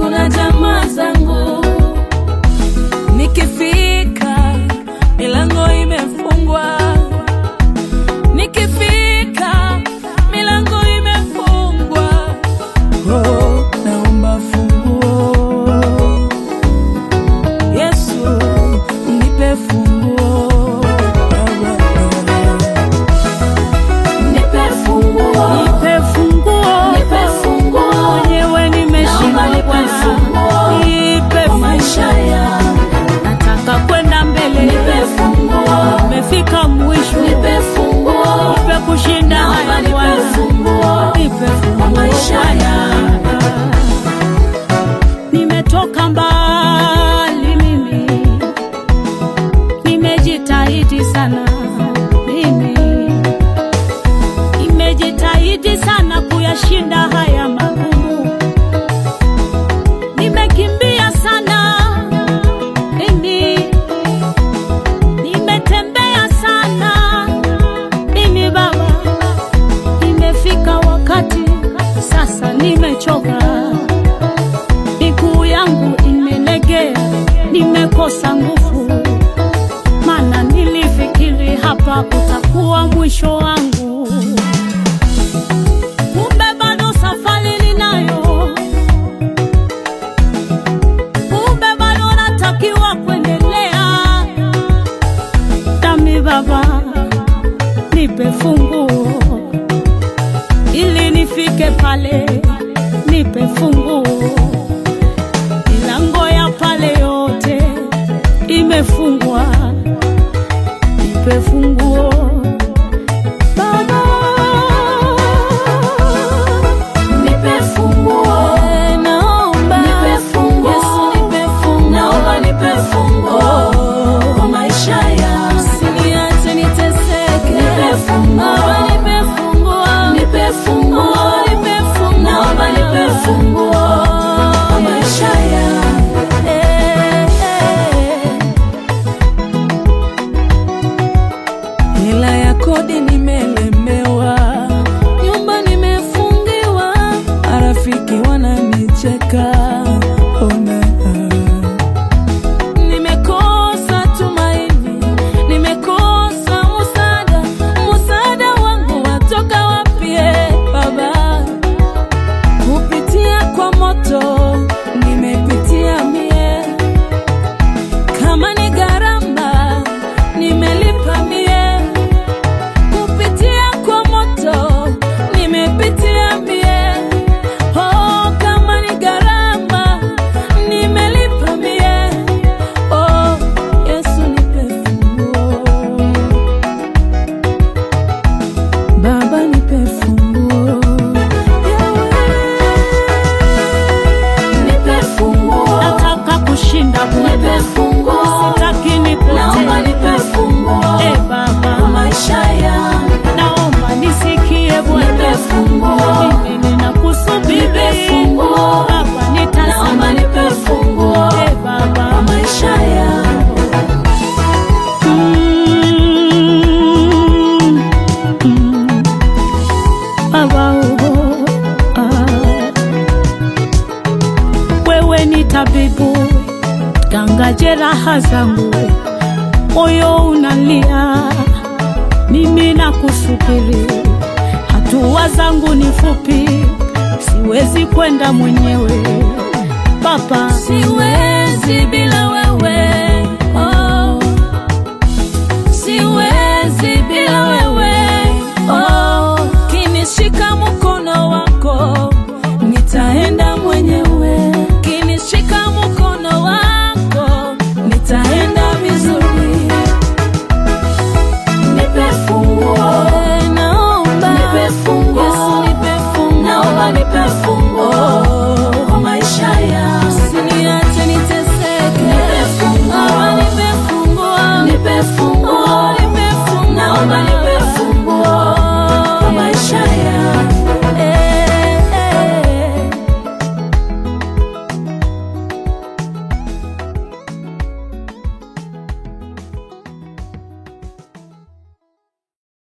ndugu na jamaa zangu. Nikifika milango imefungwa, nikifika milango imefungwa. Oh, naomba funguo Yesu, nipe funguo Nipe funguo, nipe funguo nipe funguo mwenyewe nimeshindwa nipe Bwana. funguo nipe kwa maisha funguo yangu. nataka kwenda mbele Nipe funguo, nimefika mwisho nipe funguo nipe kushinda Naomba haya nipe Bwana funguo nipe funguo kwa maisha Bwana. nimetoka mbali mimi nimejitahidi sana mimi nimejitahidi sana kuyashinda haya magumu nimekimbia sana mimi nimetembea sana mimi baba imefika wakati sasa nimechoka miguu yangu imelegea nimekosa nguvu maana nilifikiri hapa utakuwa mwisho wangu kumbe bado safari ninayo kumbe bado natakiwa kuendelea dami baba nipe funguo ili nifike pale nipe funguo milango ya pale yote imefungwa nipe funguo baba nipe funguo, Eh, naomba nipe funguo. Yesu nipe funguo naomba nipe funguo kwa maisha yangu. Usiniache niteseke. Nipe funguo. Baba, nipe funguo. Nipe funguo, Oh, nipe funguo. naomba nipe funguo kwa maisha yangu. Eh, eh. Hela ya kodi nimelemewa, nyumba nimefungiwa, marafiki wananicheka. Ona, nimekosa tumaini, nimekosa msaada. Msaada wangu watoka wapi, eh, Baba? kupitia kwa moto nimepitia mie, kama ni gharama nimelipa mie, kupitia kwa moto nimepitia mie, oh, kama ni gharama nimelipa mie, oh, Yesu nipe funguo, Baba nipe funguo Nipe funguo, nataka kushinda nipe Bwana, funguo, sitaki naomba nipotee. nipe funguo E kwa Baba, maisha yangu. naomba nisikie Nipe Bwana, funguo, mimi ninakusubiri Nipe funguo. Baba, naomba nitazame nipe funguo E kwa Baba, maisha yangu. Mm, mm. Baba, oh, ah. wewe ni tabibu, ganga jeraha zangu, moyo unalia, mimi nakusubiri, hatua zangu ni fupi, siwezi kwenda mwenyewe Baba, siwezi bila wewe oh. Siwezi bila wewe oh. Kinishika mkono wako nitaenda mwenyewe, kinishika mkono wako nitaenda vizuri. Nipe funguo, Eh, Naomba Nipe funguo. Yesu, nipe funguo. naomba nipe funguo